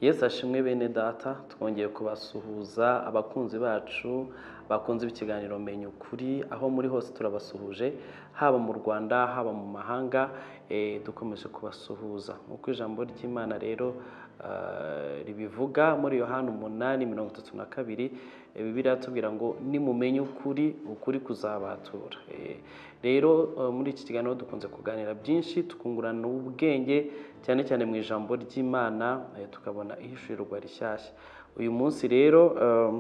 yesu ashimwe bene data twongeye kubasuhuza abakunzi bacu bakunze ikiganiro menya ukuri aho muri hose turabasuhuje haba mu rwanda haba mu mahanga eh, dukomeje kubasuhuza nk'uko ijambo ry'imana rero eh, ribivuga muri yohana umunani mirongo itatu na kabiri eh, bibiliya iratubwira ngo nimumenya ukuri ukuri kuzabatura Eh, rero eh, muri iki kiganiro dukunze kuganira byinshi tukungurana ubwenge cyane cyane mu ijambo ry'imana eh, tukabona ihishurirwa rishyashya uyu munsi rero eh,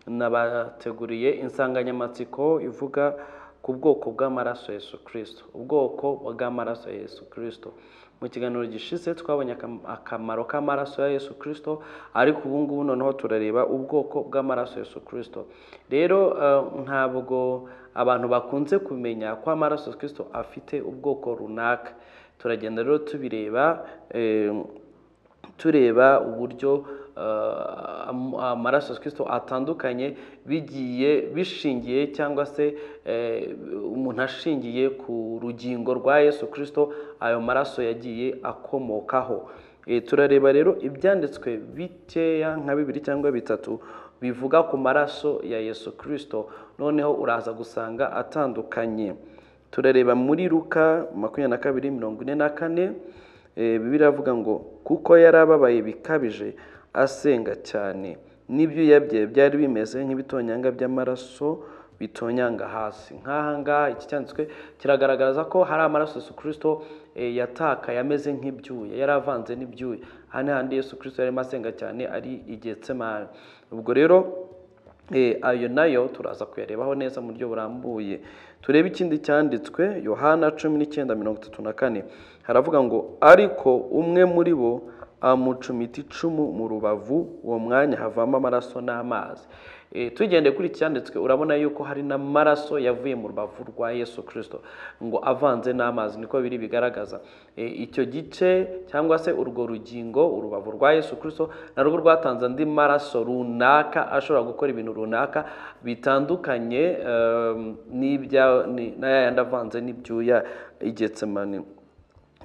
nabateguriye insanganyamatsiko ivuga ku bwoko bw'amaraso Yesu kirisito ubwoko bw'amaraso ya Yesu kirisito mu kiganiro gishize twabonye akam- akamaro k'amaraso ya Yesu kirisito ariko ubu ngubu noneho turareba ubwoko bw'amaraso ya Yesu kirisito rero eh, ntabwo abantu bakunze kumenya ko amaraso ya kirisito afite ubwoko runaka turagenda rero tubireba eh, tureba uburyo eh, am- amaraso ya kirisito atandukanye bigiye bishingiye cyangwa se eh, umuntu ashingiye ku rugingo rwa yesu kirisito ayo maraso yagiye akomokaho Eh, turareba rero ibyanditswe bikeya nka bibiri cyangwa bitatu bivuga ku maraso ya yesu kirisito noneho uraza gusanga atandukanye turareba muri luka makumyabiri na kabiri mirongo ine na kane Eh, bibiliya iravuga ngo kuko yari ababaye bikabije asenga cyane n'ibyuya bye byari bimeze nk'ibitonyanga by'amaraso bitonyanga hasi nk'aha ngaha iki cyanditswe kiragaragaza ko hari amaraso yesu kirisito eh, yatakaye ameze nk'ibyuya yari avanze n'ibyuya hano handi yesu kirisito yarimo asenga cyane ari igetsemani ubwo rero Eh, ayo nayo turaza kuyarebaho neza mu buryo burambuye turebe ikindi cyanditswe yohana cumi n'icyenda mirongo itatu na kane haravuga ngo ariko umwe muri bo amucumita icumu mu rubavu uwo mwanya havamo amaraso n'amazi Eh, tugendeye kuri iki cyanditswe urabona yuko hari n'amaraso yavuye mu rubavu rwa yesu kirisito ngo avanze n'amazi niko biri bigaragaza Eh, icyo gice cyangwa se urwo rugingo urubavu rwa yesu kirisito narwo rwatanze andi maraso runaka ashobora gukora ibintu runaka bitandukanye em, n'ibya ni- n'aya yandi avanze n'ibyuya igetsemani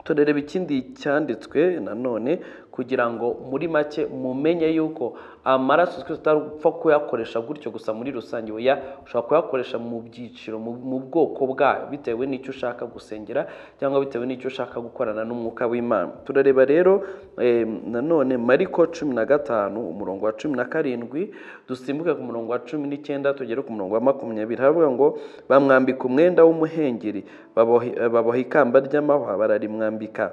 turareba ikindi cyanditswe nanone kugira ngo muri make mumenye yuko amaraso twese utapfa kuyakoresha gutyo gusa muri rusange oya ushobora kuyakoresha mu byiciro mu mu bwoko bwayo bitewe n'icyo ushaka gusengera cyangwa bitewe n'icyo ushaka gukorana n'umwuka w'imana turareba rero eh, nanone mariko cumi na gatanu umurongo wa cumi na karindwi dusimbuke ku murongo wa cumi n'icyenda tugere ku murongo wa makumyabiri haravuga ngo bamwambika umwenda w'umuhengeri babohe- baboha ikamba ry'amahwa bararimwambika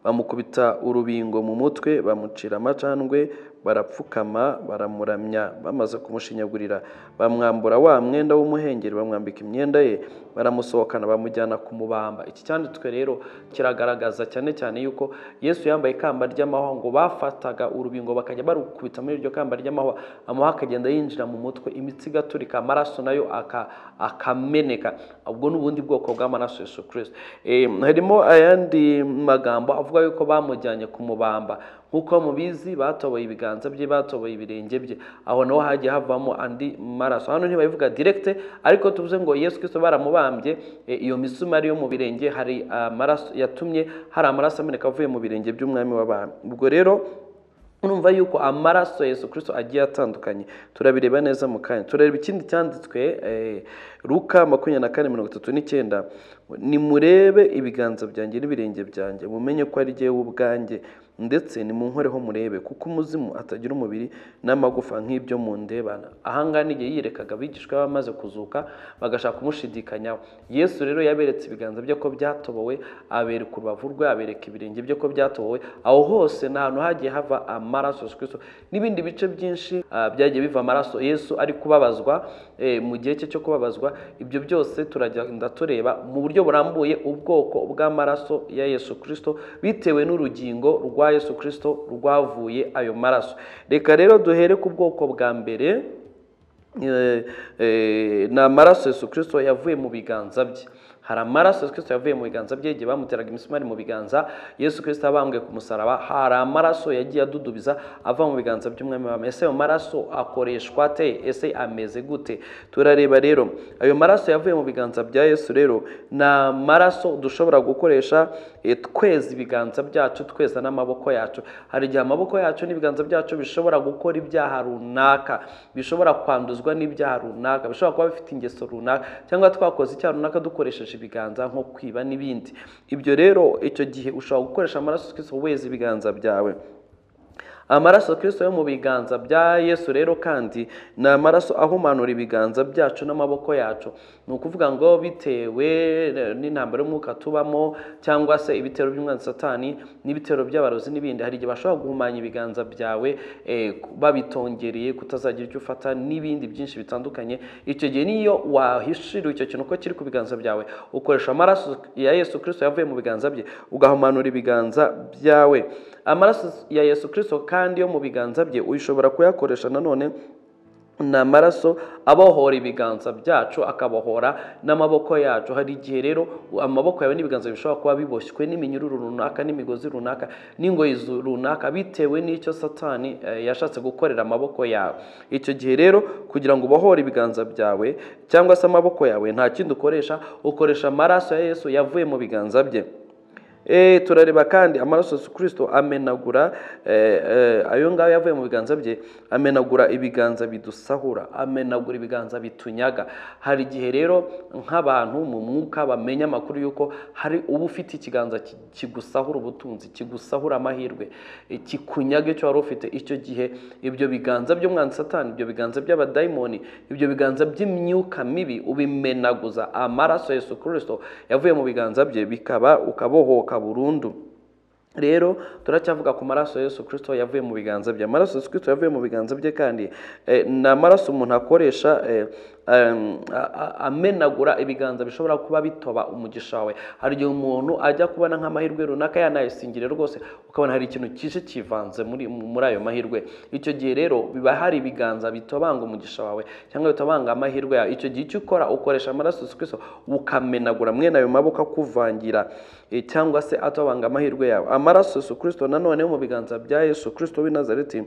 bamukubita urubingo mu mutwe bamucira amacandwe barapfukama baramuramya bamaze kumushinyagurira bamwambura wa mwenda w'umuhengeri bamwambika imyenda ye baramusohokana bamujyana kumubamba iki cyanditswe rero kiragaragaza cyane cyane yuko yesu yambaye ikamba ry'amahwa ngo bafataga urubingo bakajya barukubita muri iryo kamba ry'amahwa amahwa akagenda yinjira mu mutwe imitsi igaturika amaraso nayo aka- akameneka ubwo ni ubundi bwoko bw'amaraso yesu kirisito Eh, harimo ayandi magambo avuga yuko bamujyanye kumubamba nk'uko mubizi batoboye ibiganza bye batoboye ibirenge bye aho naho hagiye havamo andi maraso hano ntibabivuga direkite ariko tuvuze ngo yesu kirisito baramubambye eh, iyo misumari yo mu birenge hari amaraso yatumye hari amaraso ameneka avuye mu birenge by'umwami w'abami ubwo rero urumva yuko amaraso ya Yesu Kristo agiye atandukanye turabireba neza mu kanya turareba ikindi cyanditswe eh, Luka makumyabiri na kane mirongo itatu n'icyenda nimurebe ibiganza byanjye n'ibirenge byanjye mumenye ko ari jyewe ubwanjye ndetse nimunkoreho murebe kuko umuzimu atagira umubiri n'amagufa nk'ibyo mundebana ahangaha ni igihe yirekaga abigishwa be bamaze kuzuka bagashaka kumushidikanyaho yesu rero yaberetse ibiganza bye ko byatobowe abereka urubavu rwe abereka ibirenge bye ko byatobowe aho hose ni ahantu hagiye hava amaraso Yesu Kristo n'ibindi bice byinshi ah, byagiye biva amaraso yesu ari kubabazwa eh, mu gihe cye cyo kubabazwa ibyo byose turagenda tureba mu buryo burambuye ubwoko bw'amaraso ya yesu kirisito bitewe n'urugingo rwa yesu kirisito rwavuye ayo maraso reka rero duhere ku bwoko bwa mbere Eh, eh, ni amaraso Yesu Kristo yavuye mu biganza bye hari amaraso Yesu Kristo yavuye mu biganza bye igihe bamuteraga imisumari mu biganza Yesu Kristo abambwe ku musaraba hari amaraso yagiye adudubiza ava mu biganza by'umwami wa ese ayo maraso akoreshwa ate ese ameze gute turareba rero ayo maraso yavuye mu biganza bya Yesu rero ni amaraso dushobora gukoresha eh, tweza ibiganza byacu tweza n'amaboko yacu hari igihe amaboko yacu n'ibiganza byacu bishobora gukora ibyaha runaka bishobora kwanduzwa n'ibyaha runaka bishobora kuba bifite ingeso runaka cyangwa twakoze icyaha runaka dukoresheje ibiganza nko kwiba n'ibindi ibyo rero icyo gihe ushobora gukoresha amaraso ya Kristo weza ibiganza byawe amaraso Kristo yo mu biganza bya Yesu rero kandi ni amaraso ahumanura ibiganza byacu n'amaboko yacu ni ukuvuga ngo bitewe eh, n'intambara y'umwuka tubamo cyangwa se ibitero by'umwanzi satani n'ibitero by'abarozi n'ibindi hari igihe bashobora guhumanya ibiganza byawe eh, ku- babitongereye kutazagira icyo ufata n'ibindi byinshi bitandukanye icyo gihe niyo wahishiriwe icyo kintu uko kiri ku biganza byawe ukoresha amaraso ya Yesu Kristo yavuye mu biganza bye ugahumanura ibiganza byawe amaraso ya Yesu Kristo kandi yo mu biganza bye ushobora kuyakoresha nanone ni amaraso abohora ibiganza byacu akabohora n'amaboko yacu hari igihe rero amaboko yawe n'ibiganza bishobora kuba biboshywe n'iminyururu runaka n'imigozi runaka n'ingoyi zu- runaka bitewe n'icyo satani eh, yashatse gukorera amaboko yawe icyo gihe rero kugira ngo ubohore ibiganza byawe cyangwa se amaboko yawe nta kindi ukoresha ukoresha amaraso ya yesu yavuye mu biganza bye Eh, turareba kandi amaraso Yesu Kristo amenagura eh, eh, ayo ngayo yavuye mu biganza bye amenagura ibiganza bidusahura amenagura ibiganza bitunyaga hari igihe rero nk'abantu mu mwuka bamenya amakuru y'uko hari uba ufite ikiganza ki- kigusahura ubutunzi kigusahura amahirwe eh, kikunyaga icyo wari ufite icyo gihe ibyo biganza by'umwanzi satani ibyo biganza by'abadayimoni ibyo biganza by'imyuka mibi ubimenaguza amaraso Yesu Kristo yavuye mu biganza bye bikaba ukabohoka burundu rero turacyavuga ku maraso ya Yesu Kristo yavuye mu biganza bye amaraso Yesu Kristo yavuye mu biganza bye kandi eh, ni amaraso umuntu akoresha eh, em, a- a- amenagura ibiganza bishobora kuba bitoba umugisha wawe hari igihe umuntu ajya kubona nk'amahirwe runaka yanayisingire rwose ukabona hari ikintu kije kivanze muri muri ayo mahirwe icyo gihe rero biba hari ibiganza bitobanga umugisha wawe cyangwa bitobanga amahirwe yawe icyo gihe icyo ukora ukoresha amaraso Yesu Kristo ukamenagura mwene ayo maboko akuvangira eh, cyangwa se atobanga amahirwe yawe amaraso Yesu Kristo nanone yo mu biganza bya Yesu Kristo w'i Nazareti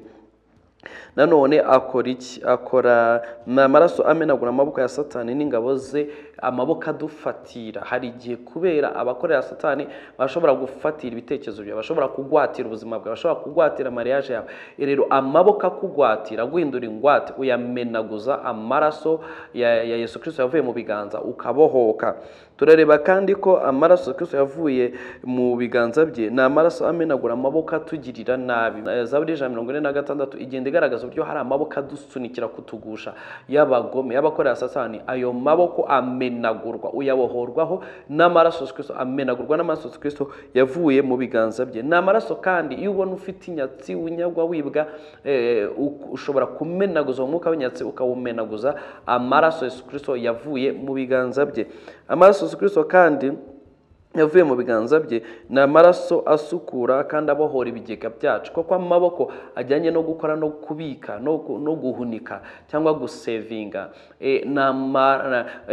nanone akora iki akora ni amaraso amenagura amaboko ya satani n'ingabo ze amaboko adufatira hari igihe kubera abakorera satani bashobora gufatira ibitekerezo byawe bashobora kugwatira ubuzima bwawe bashobora kugwatira mariage yawe rero amaboko akugwatira aguhindura ingwate uyamenaguza amaraso ya, ya yesu kirisito yavuye mu biganza ukabohoka turareba kandi ko amaraso Kristo yavuye mu biganza bye ni amaraso amenagura amaboko atugirira nabi Eh, zaburi ijana na mirongo ine na gatandatu igenda igaragaza uburyo hari amaboko adusunikira kutugusha y'abagome y'abakorera satani ayo maboko amenagurwa uyabohorwaho n'amaraso Yesu Kristo amenagurwa n'amaraso Yesu Kristo yavuye mu biganza bye ni amaraso kandi iyo ubona ufite inyatsi unyagwa wibwa eh, u- ushobora kumenaguza uwo mwuka w'inyatsi ukawumenaguza amaraso Yesu Kristo yavuye mu biganza bye amaraso Yesu Kristo kandi yavuye mu biganza bye ni amaraso asukura kandi abohora ibigega byacu kuko amaboko ajyanye no gukora no kubika no, gu- no guhunika cyangwa gusevinga e,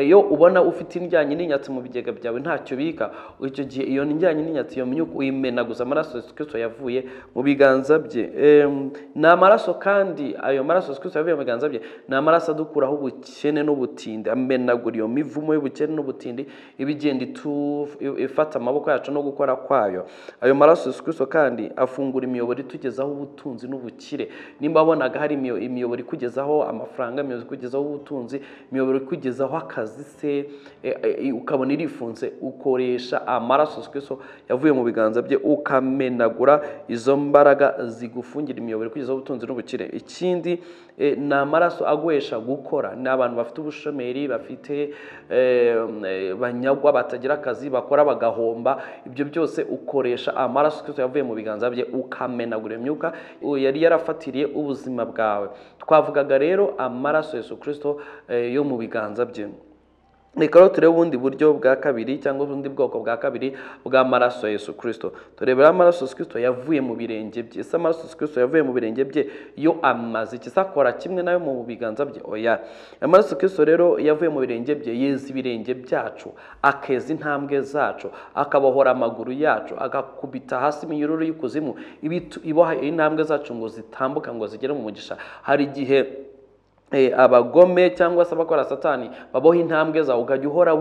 iyo ubona ufite indyanyi n'inyatsi mu bigega byawe ntacyo ubika icyo gihe iyo ndyanyi n'inyatsi iyo myuka uyimenaguza amaraso Yesu Kristo yavuye mu biganza bye Em, ni amaraso kandi ayo maraso Yesu Kristo yavuye mu biganza bye ni amaraso adukuraho ubukene n'ubutindi amenagura iyo mivumo y'ubukene n'ubutindi iba igenda itu- ifata amaboko yacu no gukora kwayo ayo maraso Yesu Kristo kandi afungura imiyoboro itugezaho ubutunzi n'ubukire nimba wabonaga hari imiyo- imiyoboro ikugezaho amafaranga imiyoboro ikugezaho ubutunzi imiyoboro ikugezaho akazi se e, e, ukabona irifunze ukoresha amaraso Yesu Kristo yavuye mu biganza bye ukamenagura izo mbaraga zigufungira imiyoboro ikugezaho ubutunzi n'ubukire ikindi eh, ni amaraso agwesha gukora ni abantu bafite ubushomeri bafite eh, eh, banyagwa batagira akazi bakora bagahomba ibyo byose ukoresha amaraso Kristo yavuye mu biganza bye ukamenagura iyo myuka u- yari yarafatiriye ubuzima bwawe twavugaga rero amaraso Yesu Kristo eh, yo mu biganza bye reka turebe ubundi buryo bwa kabiri cyangwa ubundi bwoko bwa kabiri bw'amaraso ya Yesu kirisito tureberaho amaraso Yesu kirisito yavuye mu birenge bye ese amaraso Yesu kirisito yavuye mu birenge bye yo amaze iki se akora kimwe nayo mu biganza bye oya amaraso kirisito rero yavuye mu birenge bye yeza ibirenge byacu akeza intambwe zacu akabohora amaguru yacu agakubita hasi iminyururu y'ikuzimu ibitu- iboha intambwe zacu ngo zitambuka ngo zigere mu mugisha hari igihe Eh, abagome cyangwa se abakora satani baboha intambwe zawe ukajya uhora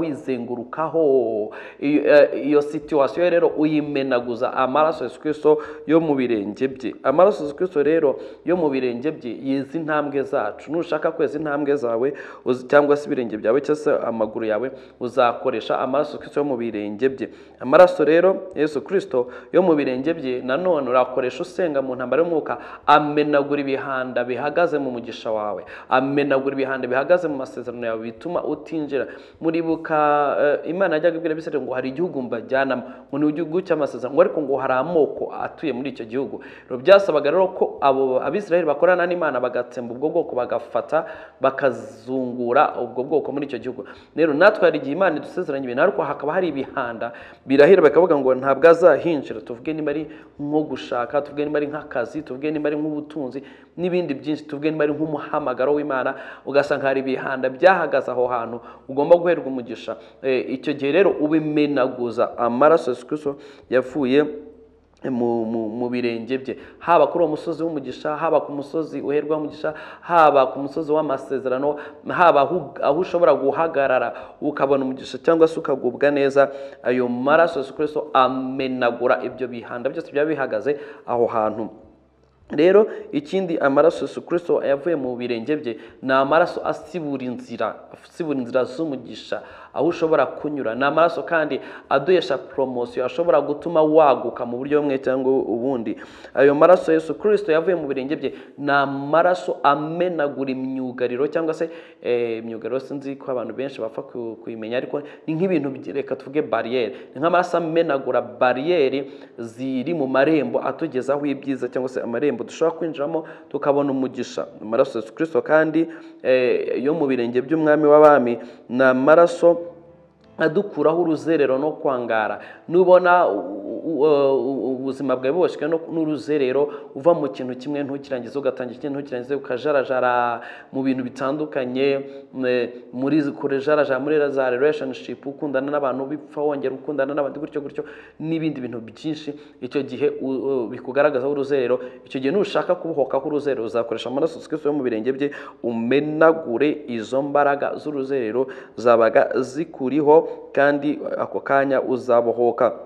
wizengurukaho iyo eh, iyo situwasiyo rero uyimenaguza amaraso Yesu Kristo yo mu birenge bye amaraso Yesu Kristo rero yo mu birenge bye yeza intambwe zacu nushaka kweza intambwe zawe uzi- cyangwa se ibirenge byawe cyangwa se amaguru yawe uzakoresha amaraso Yesu Kristo yo mu birenge bye amaraso rero Yesu Kristo yo mu birenge bye nanone urakoresha usenga mu ntambara y'umwuka amenagura ibihanda bihagaze mu mugisha wawe amenagura ibihanda bihagaze mu masezerano yawe bituma utinjira muribuka eh, imana yajyaga ibwira abisirayeli ngo hari igihugu mbajyanamo ngo ni igihugu cy'amasezerano ngo ariko ngo hari amoko atuye muri icyo gihugu rero byasabaga rero ko abo abisirayeli bakorana n'imana bagatsemba ubwo bwoko bagafata bakazungura ubwo bwoko muri icyo gihugu rero natwe hari igihe imana idusezeranya ibintu ariko hakaba hari ibihanda birahira bakavuga ngo ntabwo azahinjira tuvuge niba ari nko gushaka tuvuge niba ari nk'akazi tuvuge niba ari nk'ubutunzi n'ibindi byinshi tuvuge niba ari nk'umuhamagaro w'imana ugasanga hari ibihanda byahagaze aho hantu ugomba guherwa umugisha Eh, icyo gihe rero ubimenaguza amaraso Yesu Kristo yavuye mu, mu, mu birenge bye haba kuri uwo musozi w'umugisha haba ku musozi uherwaho umugisha haba ku musozi w'amasezerano haba aho aho ushobora guhagarara ukabona umugisha cyangwa se ukagubwa neza ayo maraso Yesu Kristo amenagura ibyo bihanda byose byaba bihagaze aho hantu rero ikindi amaraso Yesu Kristo yavuye mu birenge bye ni amaraso asibura inzira asibura inzira z'umugisha aho ushobora kunyura ni amaraso kandi aduhesha poromosiyo ashobora gutuma waguka mu buryo bumwe cyangwa ubundi ayo maraso Yesu Kristo yavuye mu birenge bye ni amaraso amenagura imyugariro cyangwa se eh, imyugariro sinzi ko abantu benshi bapfa ku- kuyimenya ariko ni nk'ibintu bi- reka tuvuge bariyeri ni nk'amaraso amenagura bariyeri ziri mu marembo atugezaho ibyiza cyangwa se amarembo dushobora kwinjiramo tukabona umugisha amaraso Yesu Kristo kandi eh, yo mu birenge by'umwami w'abami ni amaraso adukuraho uruzerero no kwangara nubona u- u- u- ubuzima bwawe buboshywe no- n'uruzerero uva mu kintu kimwe ntukirangize ugatangira ikindi ntukirangize ukajarajara mu bintu bitandukanye mwe- muri kurejarajara muri za relationship ukundana n'abantu bipfa wongera ukundana n'abandi gutyo gutyo n'ibindi bintu byinshi icyo gihe u- u- bikugaragazaho uruzerero icyo gihe nushaka kubohokaho uruzerero uzakoresha amaraso Yesu Kristo yo mu birenge bye umenagure izo mbaraga z'uruzerero zabaga zikuriho kandi ako kanya uzabohoka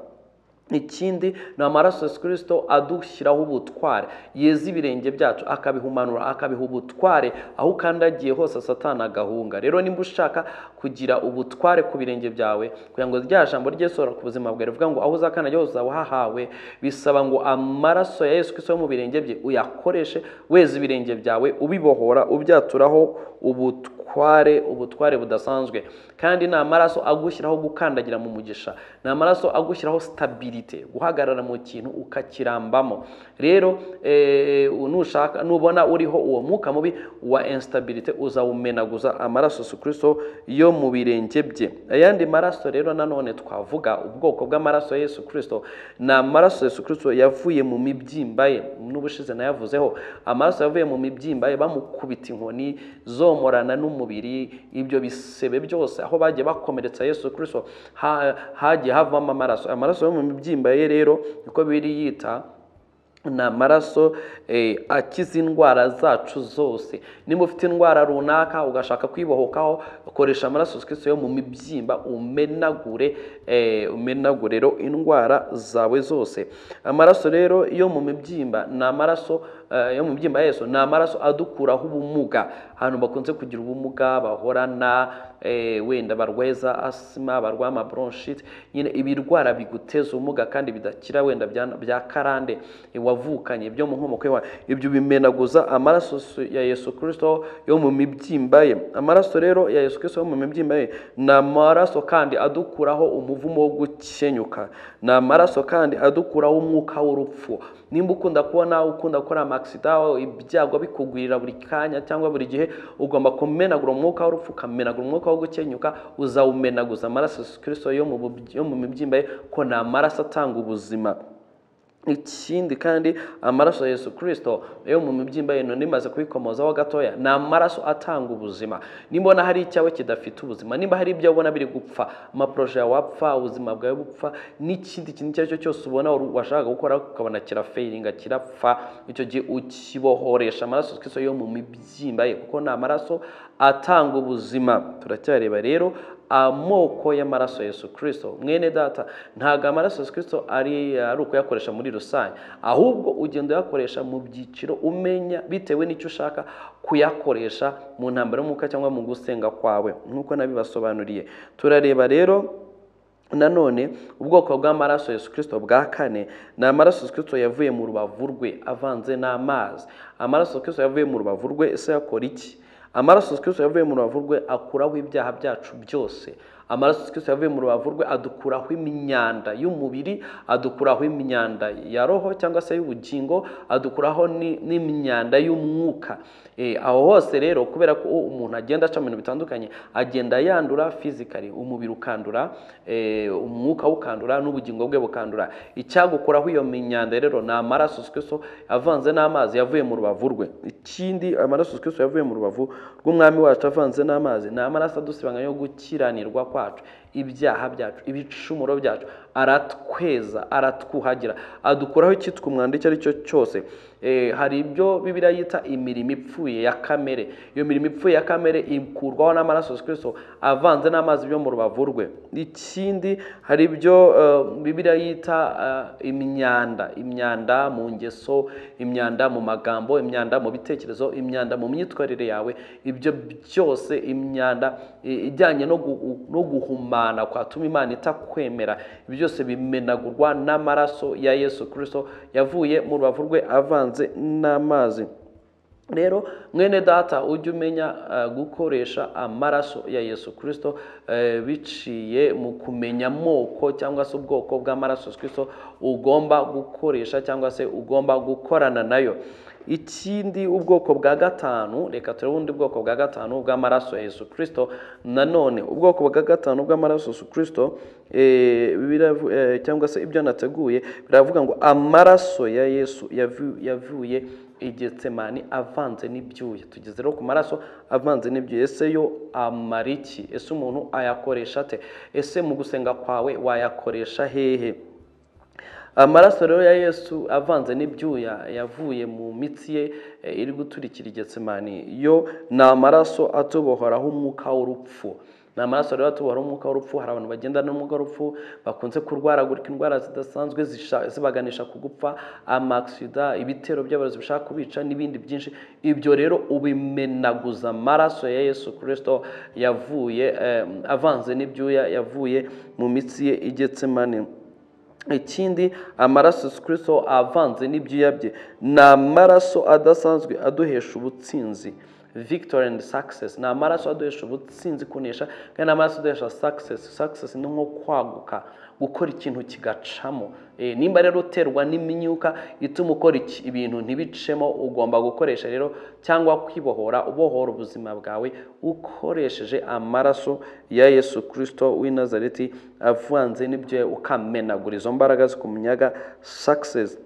ikindi ni amaraso Yesu Kristo adushyiraho ubutware yeza ibirenge byacu akabihumanura akabiha ubutware aho ukandagiye hose satana agahunga rero nimba ushaka kugira ubutware ku birenge byawe kugira ngo rya jambo rye sora ku buzima bwawe rivuga ngo aho uzakandagiye hose uzaba uhahawe bisaba ngo amaraso ya Yesu Kristo yo mu birenge bye uyakoreshe weza ibirenge byawe ubibohora ubyaturaho ubutware ubutware ubutware budasanzwe kandi ni amaraso agushyiraho gukandagira mu mugisha ni amaraso agushyiraho stabilite guhagarara mu kintu ukakirambamo rero eh, nushaka nubona uriho uwo mwuka mubi wa instabilite uzawumenaguza amaraso Yesu Kristo yo mu birenge bye ayandi maraso rero nanone twavuga ubwoko bw'amaraso ya Yesu Kristo ni amaraso Yesu Kristo yavuye mu mibyimba ye n'ubushize nayavuzeho amaraso yavuye mu mibyimba ye bamukubita inkoni zomorana n'umubiri ibyo bisebe byose aho bagiye bakomeretsa Yesu Kristo ha- hagiye havamo amaraso amaraso yo mu mibyimba ye rero niko biri yita ni amaraso eh, akiza indwara zacu zose niba ufite indwara runaka ugashaka kwibohokaho ukoresha amaraso Yesu Kristo yo mu mibyimba umenagure eh, umenagure rero indwara zawe zose amaraso rero yo mu mibyimba ni amaraso eh, yo mu mibyimba ya Yesu ni amaraso adukuraho ubumuga ahantu bakunze kugira ubumuga bahorana eh, wenda barwaye za asima barwaye amaburonshite nyine ibirwara biguteza ubumuga kandi bidakira wenda bya- bya karande eh, wavukanye byo mu nkomoko yawe ibyo bimenaguza amaraso Yesu- ya Yesu Kristo yo mu mibyimba ye amaraso rero ya Yesu Kristo yo mu mibyimba ye ni amaraso kandi adukuraho umuvumo wo gukenyuka ni amaraso kandi adukuraho umwuka w'urupfu nimba ukunda kubona ukunda gukora amakosa amakisida ibyago bikugwirira buri kanya cyangwa buri gihe ugomba kumenagura umwuka w'urupfu ukamenagura umwuka wo gukenyuka uzawumenaguza amaraso ya Yesu kirisito yo mu bub- yo mu mibyimba ye ko ni amaraso atanga ubuzima ikindi kandi amaraso ya yesu kirisito yo mu mibyimba yino nimaze kubikomozaho gatoya ni amaraso atanga ubuzima nimbona hari icyawe kidafite ubuzima nimba hari ibyo ubona biri gupfa amaporoje yawe apfa ubuzima bwawe bupfa n'ikindi kintu icyo ari cyo cyose ubona wari- washakaga gukora ukabona kirafayiringa kirapfa icyo gihe ukibohoresha amaraso ya Yesu Kristo yo mu mibyimba ye kuko ni amaraso atanga ubuzima turacyareba rero amoko y'amaraso ya Yesu Kristo mwene data ntabwo amaraso ya Yesu Kristo ari ari ukuyakoresha muri rusange ahubwo ugenda uyakoresha mu byiciro umenya bitewe n'icyo ushaka kuyakoresha mu ntambaro y'umwuka cyangwa mu gusenga kwawe nk'uko nabibasobanuriye turareba rero nanone ubwoko bw'amaraso Yesu Kristo bwa kane ni amaraso Yesu Kristo yavuye mu rubavu rwe avanze n'amazi amaraso Yesu Kristo yavuye mu rubavu rwe ese yakora iki amaraso Yesu Kristo yavuye mu rubavu rwe akuraho ibyaha byacu byose amaraso Yesu Kristo yavuye mu rubavu rwe adukuraho imyanda y'umubiri adukuraho imyanda ya roho cyangwa se y'ubugingo adukuraho ni- n'imyanda y'umwuka Eh, aho hose rero kubera ko umuntu agenda aca mu bintu bitandukanye agenda yandura fizikari umubiri ukandura eh, umwuka ukandura n'ubugingo bwe bukandura icyagukuraho iyo myanda rero ni amaraso Yesu Kristo avanze n'amazi yavuye mu rubavu rwe ikindi amaraso Yesu Kristo yavuye mu rubavu rw'umwami wacu avanze n'amazi ni amaraso adusibanga yo gukiranirwa kwacu ibyaha byacu ibicumuro byacu aratweza aratwuhagira adukuraho icyitwa umwanda icyo ari cyo cyose Eh, hari ibyo bibiriya yita imirimo ipfuye ya kamere iyo mirimo ipfuye ya kamere ikurwaho n'amaraso Yesu Kristo avanze n'amazi yo mu rubavu rwe ikindi hari ibyo eh, bibiriya yita eh, imyanda imyanda mu ngeso imyanda mu magambo imyanda mu bitekerezo imyanda mu myitwarire yawe ibyo byose imyanda i- ijyanye no gu- no guhumana kwatuma imana itakwemera ibyo byose bimenagurwa n'amaraso ya yesu kirisito yavuye mu rubavu rwe avanze n'amazi rero mwene data ujye umenya eh, gukoresha amaraso ya yesu kirisito biciye mu kumenya amoko cyangwa se ubwoko bw'amaraso Yesu kirisito ugomba gukoresha cyangwa se ugomba gukorana nayo ikindi ubwoko bwa gatanu reka turebe ubundi bwoko bwa gatanu bw'amaraso ya yesu kirisito nanone ubwoko bwa gatanu bw'amaraso ya yesu kirisito eh, biravu- eh, cyangwa se ibyo nateguye biravuga ngo amaraso ya yesu yavu- yavuye igetsemani avanze n'ibyuya tugeze rero ku maraso avanze n'ibyuya ese yo amara iki ese umuntu ayakoresha ate ese mu gusenga kwawe wayakoresha hehe amaraso rero ya yesu avanze n'ibyuya yavuye mu mitsi ye eh, iri guturikira igetsemani yo ni amaraso atubohoraho umwuka w'urupfu ni amaraso rero atubohoraho umwuka w'urupfu hari abantu bagenda n'umwuka w'urupfu bakunze kurwaragurika indwara zidasanzwe zisha- zibaganisha ku gupfa amakisida ibitero by'abarozi bishaka kubica n'ibindi byinshi ibyo rero ubimenaguza amaraso ya yesu kirisito yavuye eh, avanze n'ibyuya yavuye mu mitsi ye igetsemani ikindi amaraso Yesu Kristo avanze n'ibyuya bye ni amaraso adasanzwe aduhesha ubutsinzi victory and success ni amaraso aduhesha ubutsinzi kunesha kandi ni amaraso aduhesha success success ni nko kwaguka gukora ikintu kigacamo Eh, nimba rero uterwa n'imyuka ituma ukora iki- ibintu ntibicemo ugomba gukoresha rero cyangwa kwibohora ubohora ubuzima bwawe ukoresheje amaraso ya yesu kirisito w'i nazareti avanze n'ibyo ukamenagura izo mbaraga zikumyaga sakisesi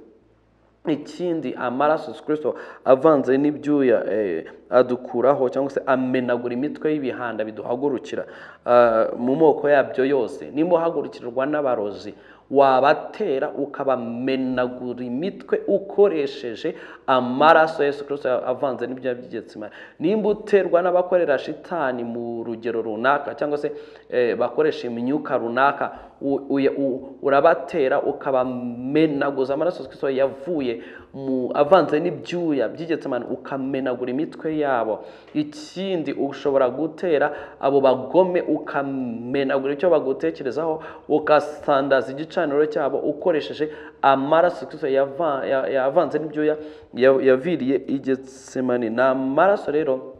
ikindi amaraso Yesu Kristo avanze n'ibyuya eh, adukuraho cyangwa se amenagura imitwe y'ibihanda biduhagurukira ah, mu moko yabyo yose nimba uhagurukirirwa n'abarozi wabatera ukabamenagura imitwe ukoresheje amaraso ya Yesu Kristo avanze n'ibyo by'igitsina nimba uterwa n'abakorera shitani mu rugero runaka cyangwa se eh, bakoresha imyuka runaka u- uya- u- urabatera ukabamenaguza amaraso Yesu Kristo yavuye mu avanze n'ibyuya by'igitsemani ukamenagura imitwe yabo ikindi ushobora gutera abo bagome ukamenagura icyo bagutekerezaho ugasandaza igicaniro cyabo ukoresheje amaraso Yesu Kristo yava- ya- yavanze n'ibyuya ya- yaviriye i Getsemani ni amaraso rero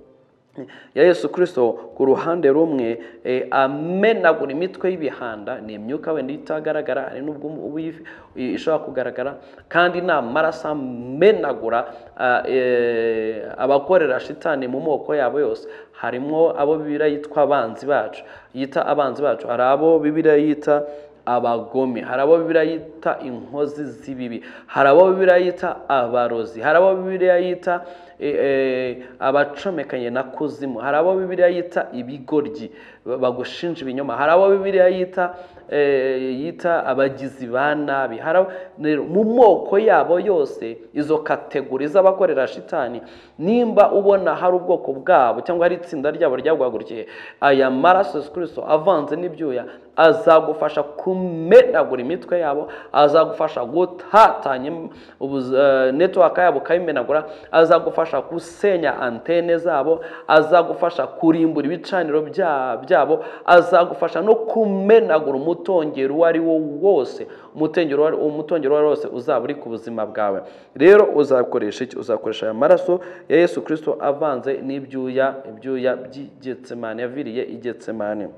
ya yesu kirisito ku ruhande rumwe eh, amenagura imitwe y'ibihanda ni imyuka wenda itagaragara hari n'ubwo ubu if- i- ishobora kugaragara kandi ni amaraso amenagura ah, eh, abakorera shitani mu moko yabo yose harimo abo bibiriya yitwa abanzi bacu yita abanzi bacu hari abo bibiriya yita abagome hari abo bibiliya yita inkozi z'ibibi hari abo bibiliya yita abarozi hari abo bibiliya yita e, e, abacomekanye na kuzimu hari abo bibiliya yita ibigoryi ba- bagushinja ibinyoma hari abo bibiliya yita e, yita abagizi ba nabi hari abo- rero mu moko yabo yose izo kategori z'abakorera shitani nimba ubona hari ubwoko bwabo cyangwa hari itsinda ryabo ryaguhagurukiye aya maraso yesu kirisito avanze n'ibyuya azagufasha kumenagura imitwe yabo azagufasha gutatanya im- ubuz- eh, network yabo ukayimenagura azagufasha gusenya antene zabo azagufasha kurimbura ibicaniro bya- byabo azagufasha no kumenagura umutongero uwo ari wo wose umutongero uwo ari- umutongero uwo ari wo wose uzaba uri ku buzima bwawe rero uzakoresha iki uzakoresha aya maraso ya yesu kirisito avanze n'ibyuya ibyuya by'igetsemane yaviriye i getsemane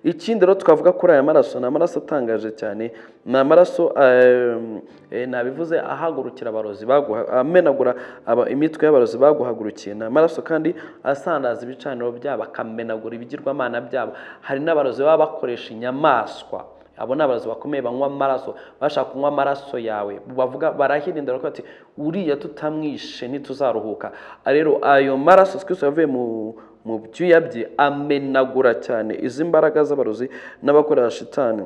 ikindi rero twavuga kuri aya maraso ni amaraso atangaje cyane ni amaraso ehm, eh, nabivuze ahagurukira abarozi baguha- amenagura aba- imitwe y'abarozi baguhagurukiye ni amaraso kandi asandaza ibicaniro byabo akamenagura ibigirwamana byabo hari n'abarozi baba bakoresha inyamaswa abo ni abarozi bakomeye banywa amaraso bashaka kunywa amaraso yawe bavuga barahirindira ko ati uriya tutamwishe ntituzaruhuka Ah, rero ayo maraso twese yavuye mu mu byuya bye amenagura cyane izi mbaraga z'abarozi n'abakorera shitani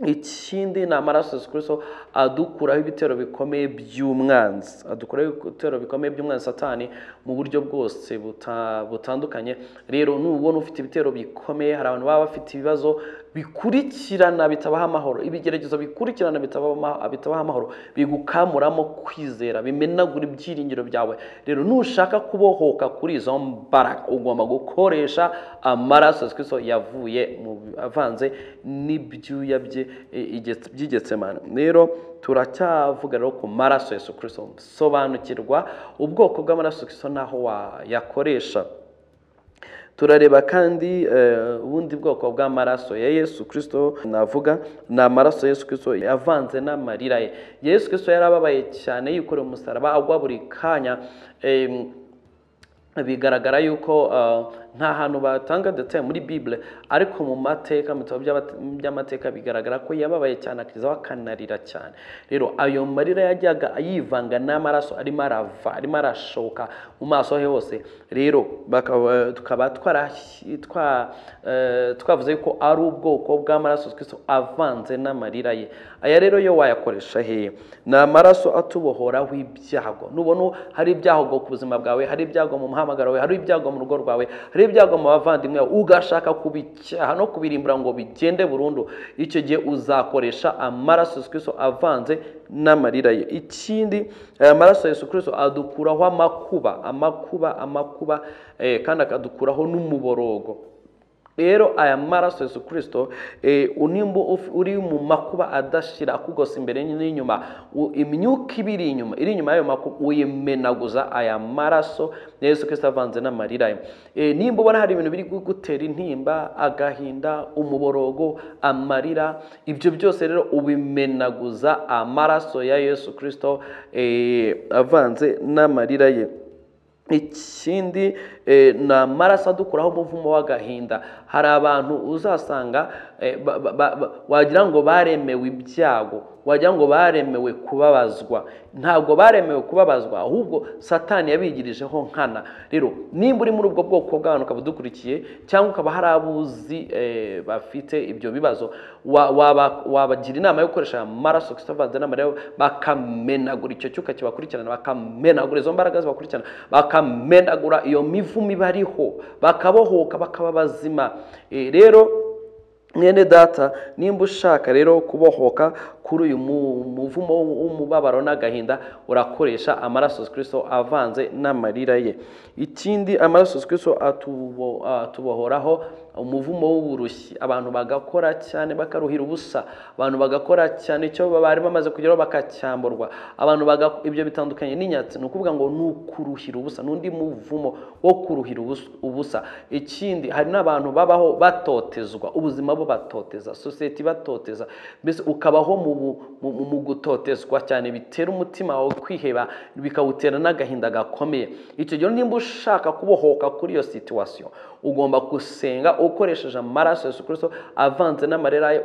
ikindi ni amaraso yesu kirisito adukuraho ibitero bikomeye by'umwanzi adukuraho ibitero bikomeye by'umwanzi satani mu buryo bwose buta- butandukanye rero nubona ufite ibitero bikomeye hari abantu baba bafite ibibazo bikurikirana bitabaha amahoro ibigeragezo bikurikirana bitaba- ama- bitabaha amahoro bigukamuramo kwizera bimenagura ibyiringiro byawe rero nushaka kubohoka kuri izo mbaraga ugomba gukoresha amaraso yesu kirisito yavuye mu avanze n'ibyuya bye e, igetse- by'igetsemane rero turacyavuga rero ku maraso yesu kirisito sobanukirwa ubwoko bw'amaraso yesu kirisito n'aho wayakoresha turareba kandi eh, ubundi bwoko bw'amaraso ya yesu kirisito navuga ni amaraso yesu kirisito yavanze n'amarira ye yesu kirisito yarababaye cyane yikoreye umusaraba agwa buri kanya em, bigaragara yuko uh, nta hantu batanga detaye muri bibule ariko mu mateka mu bitabo by'abate- by'amateka bigaragara ko yababaye cyane akizaho akanarira cyane rero ayo marira yajyaga yivanga n'amaraso arimo arava arimo arashoka mu maso he hose rero bakaba- tukaba twarahi- twa- eh, twavuze yuko ari ubwoko bw'amaraso twese avanze n'amarira ye aya rero yo wayakoresha hehe ni amaraso atubohoraho ibyago nubona hari ibyago ku buzima bwawe hari ibyago mu muhamagaro wawe hari ibyago mu rugo rwawe hari ibyago mu bavandimwe bawe ugashaka kubicyaha no kubirimbura ngo bigende burundu icyo gihe uzakoresha amaraso yesu kirisito avanze n'amarira ye ikindi aya maraso yesu kirisito adukuraho amakuba amakuba amakuba eh, kandi akadukuraho n'umuborogo rero aya maraso yesu kirisito unimba uri mu makuba adashira akugosa imbere n'inyuma u- imyuka iba iri inyuma iri inyuma y'ayo makuba uyimenaguza aya maraso ya yesu kirisito avanze n'amarira ye Eh, nimba ubona hari ibintu biri kugutera intimba agahinda umuborogo amarira ibyo byose rero ubimenaguza amaraso ya yesu kirisito eh, avanze n'amarira ye ikindi eh, ni amaraso adukuraho umuvumo w'agahinda hari abantu uzasanga eh, ba- ba- ba- ba- wagira ngo baremewe ibyago wagira ngo baremewe kubabazwa ntabwo baremewe kubabazwa ahubwo satani yabigirijeho nkana rero nimba uri muri ubwo bwoko bw'abantu ukaba udukurikiye cyangwa ukaba hari abo uzi eh, bafite ibyo bibazo wa- waba- wabagira inama yo gukoresha aya maraso Kristo avanze n'amarira yo, bakamenagura icyo cyuka kibakurikirana bakamenagura izo mbaraga zibakurikirana bakamenagura iyo mivumo ibariho bakabohoka bakaba bazima Eh, rero mwene data nimba ushaka rero kubohoka kuri uyu mu- muvumo w'umubabaro n'agahinda urakoresha amaraso kirisito avanze n'amarira ye ikindi amaraso kirisito atubo- atubohoraho umuvumo w'uburushyi abantu bagakora cyane bakaruhira ubusa abantu bagakora cyane icyo bari bamaze kugeraho bakacyamburwa abantu baga- ibyo bitandukanye n'inyatsi ni ukuvuga ngo ni ukuruhira ubusa n'undi muvumo wo kuruhira ubus- ubusa ikindi hari n'abantu babaho batotezwa ubuzima bo batoteza sosiyete ibatoteza mbese ukabaho mu bu- mu- mu- mu gutotezwa cyane bitera umutima wawe kwiheba bikawutera n'agahinda gakomeye icyo gihe nimba ushaka kubohoka kuri iyo situwasiyo ugomba gusenga ukoresheje amaraso ya Yesu Kristo avanze n'amarira ye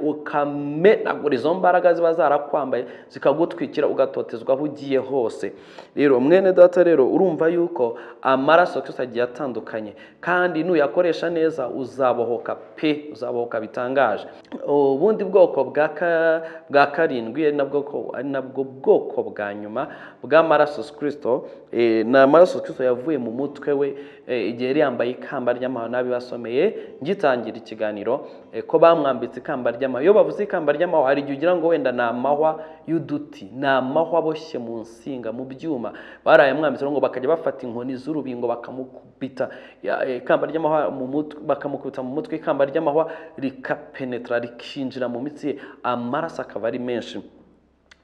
ukamenagura izo mbaraga ziba zarakwambaye zikagutwikira ugatotezwa aho ugiye hose rero mwene data rero urumva yuko amaraso ya Kristo agiye atandukanye kandi nuyakoresha neza uzabohoka pe uzabohoka bitangaje ubundi bwoko bwa ka- bwa karindwi ari nabwo ko- ari nabwo bwoko bwa nyuma bw'amaraso ya Kristo eh, ni amaraso ya Kristo yavuye mu mutwe we eh, igihe yari yambaye ikamba ry'amahano basomeye ngitangira ikiganiro eh, ko bamwambitse ikamba ry'amahwa iyo bavuze ikamba ry'amahwa hari igihe ugira ngo wenda ni amahwa y'uduti ni amahwa aboshye mu nsinga mu byuma barayamwambitse rero ngo bakajya bafata inkoni z'urubingo bakamukubita Ya- eh, ikamba ry'amahwa mu mutwe bakamukubita mu mutwe ikamba ry'amahwa rikapenetra rikinjira mu mitsi ye amaraso akaba ari menshi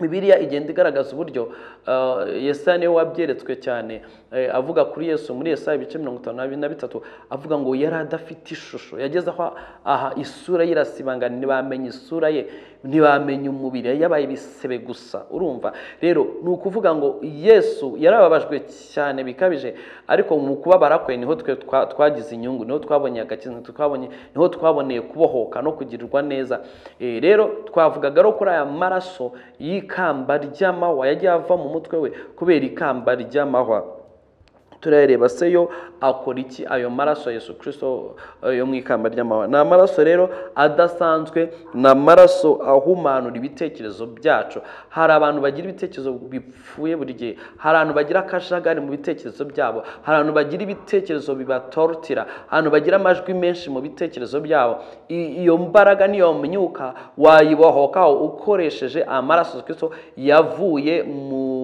bibiliya igenda igaragaza uburyo eh, yesaya niwe wabyeretswe cyane eh, avuga kuri yesu muri yesaya ibice mirongo itanu na bi- na bitatu avuga ngo yari adafite ishusho yageze aho aha isura ye irasibangana ntibamenya isura ye ntibamenya umubiri yari yabaye ibisebe gusa urumva rero ni ukuvuga ngo yesu yarababajwe cyane bikabije ariko mu kubabara kwe niho twe twa- twagize inyungu niho twabonye agakiza niho twabonye niho twaboneye kubohoka no kugirirwa neza Eh, rero twavugaga rero kuri aya maraso y'ikamba ry'amahwa yagiye ava mu mutwe we kubera ikamba ry'amahwa turareba se yo akora iki ayo maraso ya Yesu Kristo eh, yo mu ikamba ry'amahwa ni amaraso rero adasanzwe ni amaraso ahumanura ibitekerezo byacu hari abantu bagira ibitekerezo bipfuye buri gihe hari abantu bagira akajagari mu bitekerezo byabo hari abantu bagira ibitekerezo bibatorotira abantu bagira amajwi menshi mu bitekerezo byabo I- iyo mbaraga niyo myuka wayibohokaho ukoresheje amaraso ya Kristo yavuye mu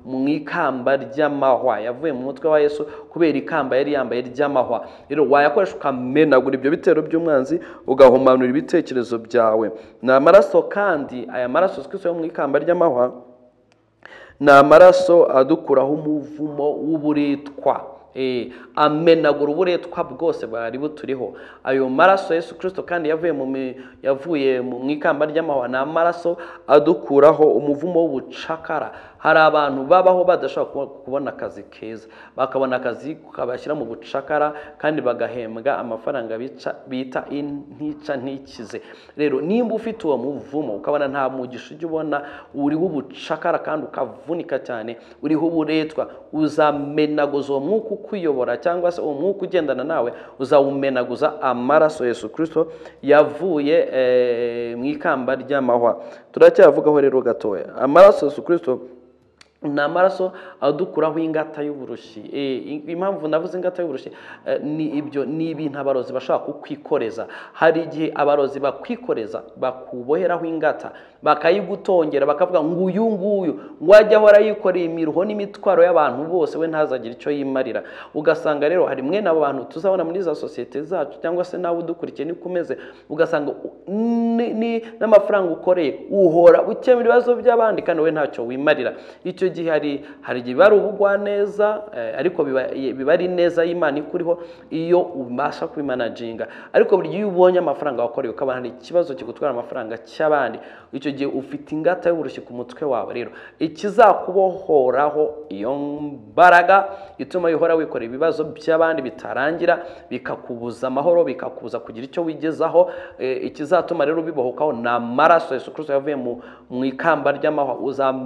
mu ikamba ry'amahwa yavuye mu mutwe wa yesu kubera ikamba yari yambaye ry'amahwa rero wayakoresha ukamenagura ibyo bitero by'umwanzi ugahumanura ibitekerezo byawe ni amaraso kandi aya maraso twese yo mu ikamba ry'amahwa ni amaraso adukuraho umuvumo w'uburetwa Eh, amenagura uburetwa bwose bwari buturiho ayo maraso yesu kirisito kandi yavuye mu mi- yavuye mu mu ikamba ry'amahwa ni amaraso adukuraho umuvumo w'ubucakara hari abantu babaho badashobora kubo- kubona akazi keza bakabona akazi kabashyira mu bucakara kandi bagahembwa amafaranga bica- bita in- ntica ntikize rero nimba ufite uwo muvumo ukabona nta mugisha ujya ubona uriho ubucakara kandi ukavunika cyane uriho uburetwa uzamenaguza uwo mwuka ukuyobora cyangwa se uwo mwuka ugendana nawe uzawumenaguza amaraso ya Yesu Kristo yavuye eh, mu ikamba ry'amahwa turacyavugaho rero gatoya amaraso ya Yesu Kristo ni amaraso adukuraho ingata y'uburushi Eh, impamvu navuze ingata y'uburushi eh, ni ibyo ni ibintu abarozi bashobora kukwikoreza hari igihe abarozi bakwikoreza bakuboheraho ingata bakayigutongera bakavuga ngo uyu nguyu ngo ajye ahora yikoreye imiruho n'imitwaro y'abantu bose we ntazagire icyo yimarira ugasanga rero hari mwene abo bantu tuzabona muri za sosiyete zacu cyangwa se nawe udukurikiye niko umeze ugasanga ni- ni- n'amafaranga ukoreye uhora ukemura ibibazo by'abandi kandi wowe ntacyo wimarira icyo gihe hari hari igihe biba ari ubugwaneza eh, ariko biba biba ari neza y'imana ikuriho iyo ubasha kubimanaginga ariko buri gihe iyo ubonye amafaranga wakoreye ukabona hari ikibazo kigutwara amafaranga cy'abandi icyo gihe ufite ingata y'uburushyi ku mutwe wawe rero ikizakubohoraho iyo mbaraga ituma wihora wikorera ibibazo by'abandi bitarangira bikakubuza amahoro bikakubuza kugira icyo wigezaho Eh, ikizatuma rero bibohokaho ni amaraso Yesu Kristo yavuye mu mu ikamba ry'amahwa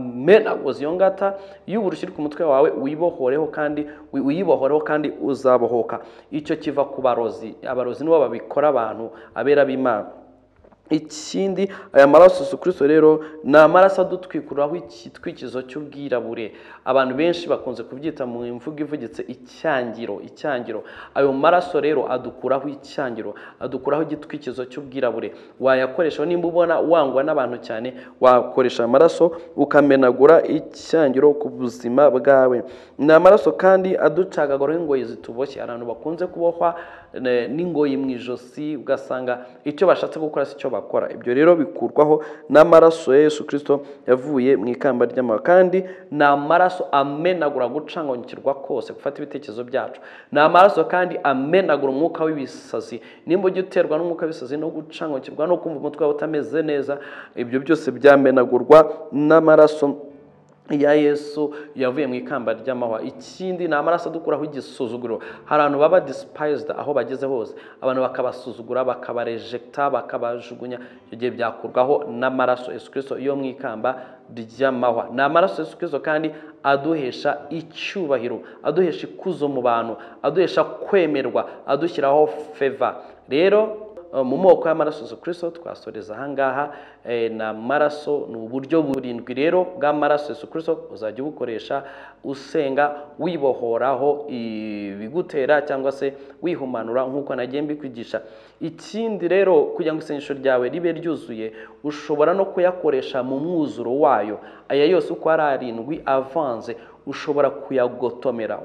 uzamenaguza iyo ngata y'uburushyi ku mutwe wawe wibohoreho kandi wi- uyibohoreho kandi uzabohoka icyo kiva ku barozi abarozi nibo babikora abantu abera b'Imana ikindi aya maraso Yesu Kristo rero ni amaraso adutwikuraho igitwikizo cy'ubwirabure abantu benshi bakunze kubyita mu mvugo ivugitse icyangiro icyangiro ayo maraso rero adukuraho icyangiro adukuraho igitwikizo cy'ubwirabure wayakoresha nimba ubona wangwa n'abantu cyane wakoresha amaraso ukamenagura icyangiro ku buzima bwawe ni amaraso kandi aducagaguraho ingoyi zituboshye abantu bakunze kubohwa eh, n'ingoyi mu ijosi ugasanga icyo bashatse gukora si cyo bakora ibyo rero bikurwaho n'amaraso ya Yesu Kristo yavuye mu ikamba ry'amahwa kandi ni amaraso amenagura gucanganyikirwa kose gufata ibitekerezo byacu ni amaraso kandi amenagura umwuka w'ibisazi nimba ujya uterwa n'umwuka w'ibisazi no gucanganyikirwa no kumva umutwe wawe utameze neza ibyo byose byamenagurwa n'amaraso ya yesu yavuye mu ikamba ry'amahwa ikindi ni amaraso adukuraho igisuzuguro hari abantu baba disipayizida aho bageze hose abantu bakabasuzugura bakabarejekita bakabajugunya icyo gihe byakurwaho n'amaraso yesu kirisito yo mu ikamba ry'amahwa ni amaraso yesu kirisito kandi aduhesha icyubahiro aduhesha ikuzo mu bantu aduhesha kwemerwa adushyiraho feva rero mu moko y'amaraso Yesu Kristo twasoreza ahangaha ni amaraso ni uburyo burindwi rero bw'amaraso Yesu Kristo uzajya ubukoresha usenga wibohoraho ibigutera cyangwa se wihumanura nk'uko nagiye mbikwigisha ikindi rero kugira ngo isengesho ryawe ribe ryuzuye ushobora no kuyakoresha mu mwuzuro wayo aya yose uko ari arindwi avanze ushobora kuyagotomera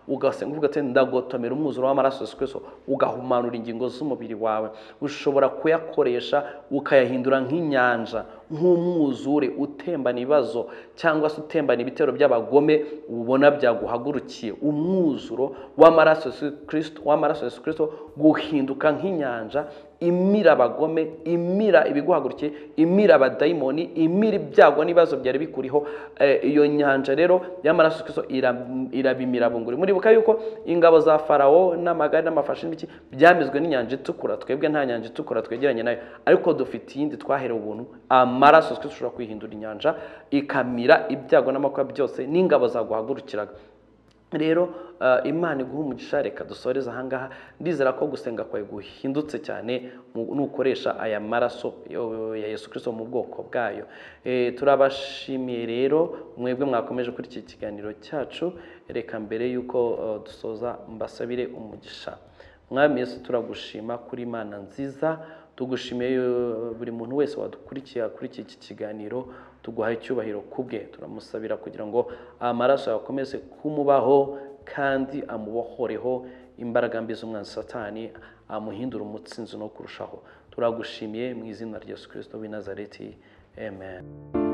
ugasenga uvuga ati ndagotomera umwuzuro w'amaraso Yesu Kristo ugahumanura ingingo z'umubiri wawe ushobora kuyakoresha ukayahindura nk'inyanja nk'umwuzure utembana ibibazo cyangwa se utembana ibitero by'abagome ubona byaguhagurukiye umwuzuro w'amaraso Yesu Kristo w'amaraso Yesu Kristo guhinduka nk'inyanja imira abagome imira ibiguhagurukiye imira abadayimoni imira ibyago n'ibibazo byari bikuriho iyo nyanja rero y'amaraso Kristo irabimira bunguri muribuka yuko ingabo za farawo n'amagare n'amafashi n'ibiki byamizwe n'inyanja itukura twebwe nta nyanja itukura twegeranye nayo ariko dufite iyindi twaherewe ubuntu amaraso Kristo ushobora kwihindura inyanja ikamira ibyago n'amakuba byose n'ingabo zaguhagurukiraga rero imana iguha umugisha reka dusoreze ahangaha ndizera ko gusenga kwawe guhindutse cyane nukoresha aya maraso ya Yesu Kristo mu bwoko bwayo turabashimiye rero mwebwe mwakomeje kuri iki kiganiro cyacu reka mbere y'uko dusoza mbasabire umugisha mwami Yesu turagushima kuri imana nziza tugushimiye buri muntu wese wadukurikiye kuri iki kiganiro tuguha icyubahiro ku bwe turamusabira kugira ngo amaraso akomeze kumubaho kandi amubohoreho imbaraga mbi z'umwanzi satani amuhindura umutsinzi no kurushaho turagushimiye mu izina rya yesu kirisito w'i nazareti amen